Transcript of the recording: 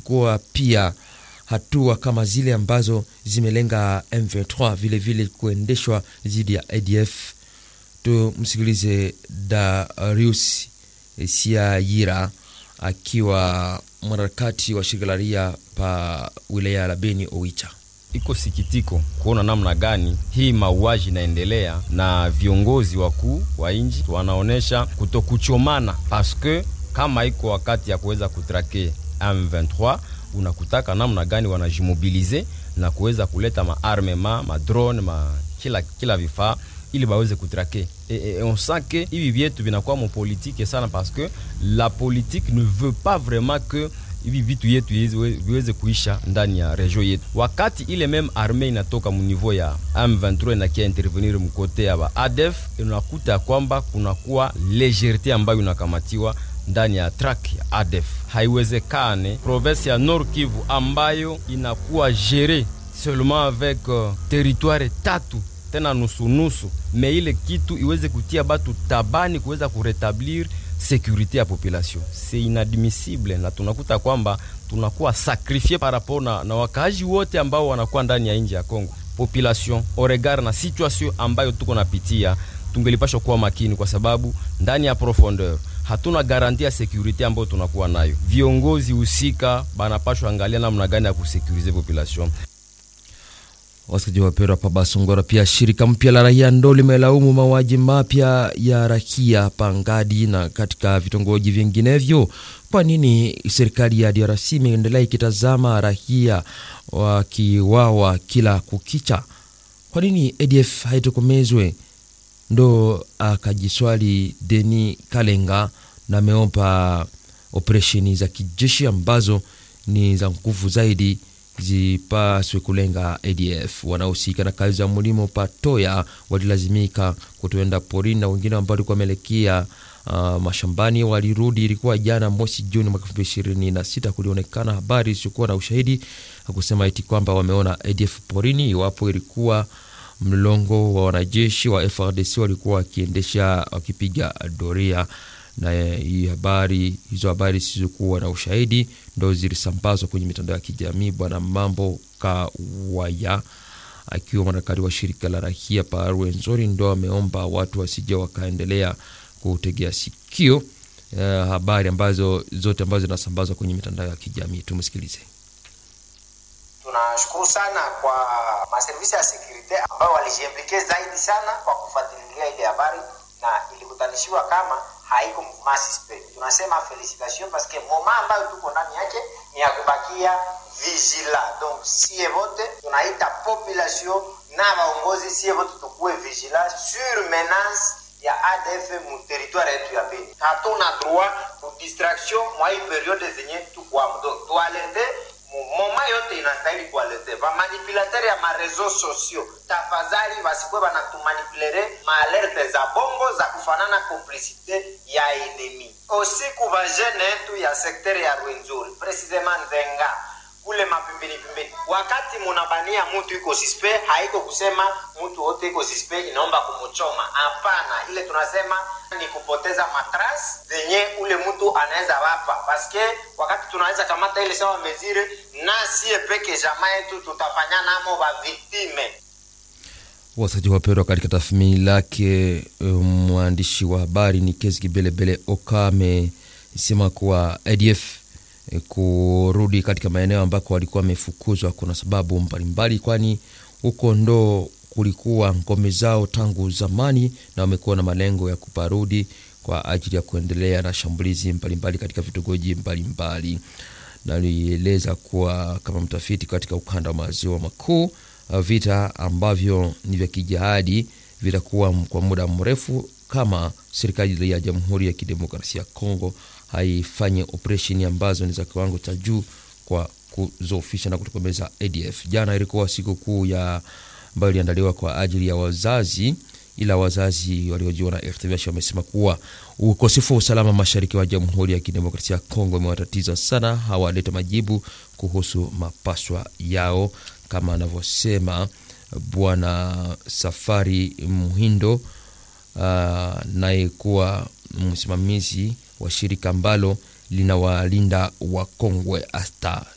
kuchukua pia hatua kama zile ambazo zimelenga M23 vile vile kuendeshwa dhidi ya ADF. Tumsikilize Darius Siayira akiwa mwanaharakati wa shirika la raia pa wilaya la Beni Oicha. Iko sikitiko kuona namna gani hii mauaji inaendelea na viongozi wakuu wa nchi wanaonesha kutokuchomana, paske kama iko wakati ya kuweza kutrake M23 unakutaka namna gani wanajimobilize na kuweza kuleta maarmema madrone ma kila, kila vifaa ili baweze kutrake e, e, on sent que hivi vyetu vinakuwa mopolitike sana parce que la politique ne veut pas vraiment que hivi vitu yetu viweze kuisha ndani ya region yetu. Wakati ile meme arme inatoka munivou ya M23 inakia intervenir mkote ya ba ADF, unakuta ya kwamba kunakuwa legerite ambayo inakamatiwa ndani ya track ya ADF. Haiwezekane province ya Nord Kivu ambayo inakuwa gere seulement avec uh, territoire tatu tena nusunusu, me ile kitu iweze kutia batu tabani kuweza kuretablir sekurite ya population. C'est inadmissible, na tunakuta kwamba tunakuwa sakrifie par rapport na, na wakaaji wote ambao wanakuwa ndani ya nchi ya Kongo. Population oregard na situation ambayo tuko napitia, tungelipashwa kuwa makini, kwa sababu ndani ya profondeur hatuna garanti ya sekurite ambayo tunakuwa nayo. Viongozi husika banapashwa angalia namna gani ya kusekurize population. Wasikilizaji wapendwa, pa Basongora, pia shirika mpya la raia ndo limelaumu mauaji mapya ya raia Pangadi na katika vitongoji vinginevyo. Kwa nini serikali ya DRC imeendelea ikitazama raia wakiwawa kila kukicha? Kwa nini ADF haitokomezwe? Ndo akajiswali Deni Kalenga na ameomba operesheni za kijeshi ambazo ni za nguvu zaidi zipaswe kulenga ADF. Wanaohusika na kazi za mlimo patoya walilazimika kutoenda porini na wengine ambao walikuwa wameelekea uh, mashambani walirudi. Ilikuwa jana mosi Juni mwaka elfu mbili ishirini na sita. Kulionekana habari isiyokuwa na ushahidi kusema eti kwamba wameona ADF porini, iwapo ilikuwa mlongo wa wanajeshi wa FRDC walikuwa wakiendesha wakipiga doria na hii habari hizo habari zisizokuwa na ushahidi ndo zilisambazwa kwenye mitandao ya kijamii. Bwana Mambo Kawaya akiwa mwanaharakati wa shirika la rahia pa Rwenzori ndo ameomba watu wasije wakaendelea kutegea sikio uh, habari ambazo zote ambazo zinasambazwa kwenye mitandao ya kijamii. Tumsikilize. Tunashukuru sana kwa maservisi ya sekurite ambayo walijiimplike zaidi sana kwa kufuatilia ile habari na ilikutanishiwa kama haiko mouvement suspect. Tunasema felicitation parce que moment ambayo tuko ndani yake ni ya kubakia vigila. Donc sie vote tunaita population na waongozi, sie vote tukuwe vigila sur menace ya ADF mu territoire yetu ya Beni. Hatuna droit ku distraction mwa hii periode zenye tukwamo, donc tualerte moma yote inastahili kualete vamanipulateri ya marezo sosio, tafadhali vasikwe vanatumanipulere maalerte za bongo za kufanana komplisite ya enemi. Usiku vajene yetu ya sekteri ya Rwenzori precisement Nzenga kule mapimbini pimbini, wakati munabania mutu iko sispe, haiko kusema mutu wote iko sispe inaomba kumuchoma. Hapana, ile tunasema ni kupoteza matras zenye ule mtu anaweza wapa, paske wakati tunaweza kamata ile sawa mezire na sie peke jamaa yetu tutafanya namo ba viktime. Wasaji wapendwa, katika tathmini lake mwandishi wa habari ni Kezi Kibelebele Oka amesema kuwa ADF kurudi katika maeneo ambako walikuwa wamefukuzwa kuna sababu mbalimbali, kwani huko ndo kulikuwa ngome zao tangu zamani na wamekuwa na malengo ya kuparudi kwa ajili ya kuendelea na shambulizi mbalimbali katika vitongoji mbalimbali. Na alieleza kuwa kama mtafiti katika ukanda wa maziwa makuu, vita ambavyo ni vya kijihadi vitakuwa kwa muda mrefu kama serikali ya Jamhuri ya Kidemokrasia ya Kongo haifanye operesheni ambazo ni za kiwango cha juu kwa kuzofisha na kutokomeza ADF. Jana ilikuwa siku kuu ya ambayo iliandaliwa kwa ajili ya wazazi, ila wazazi waliojiwa na RTVH wamesema kuwa ukosefu wa usalama mashariki wa Jamhuri ya Kidemokrasia ya Kongo umewatatiza sana, hawaleta majibu kuhusu mapaswa yao, kama anavyosema Bwana Safari Muhindo uh, naye kuwa msimamizi wa shirika ambalo linawalinda wakongwe asta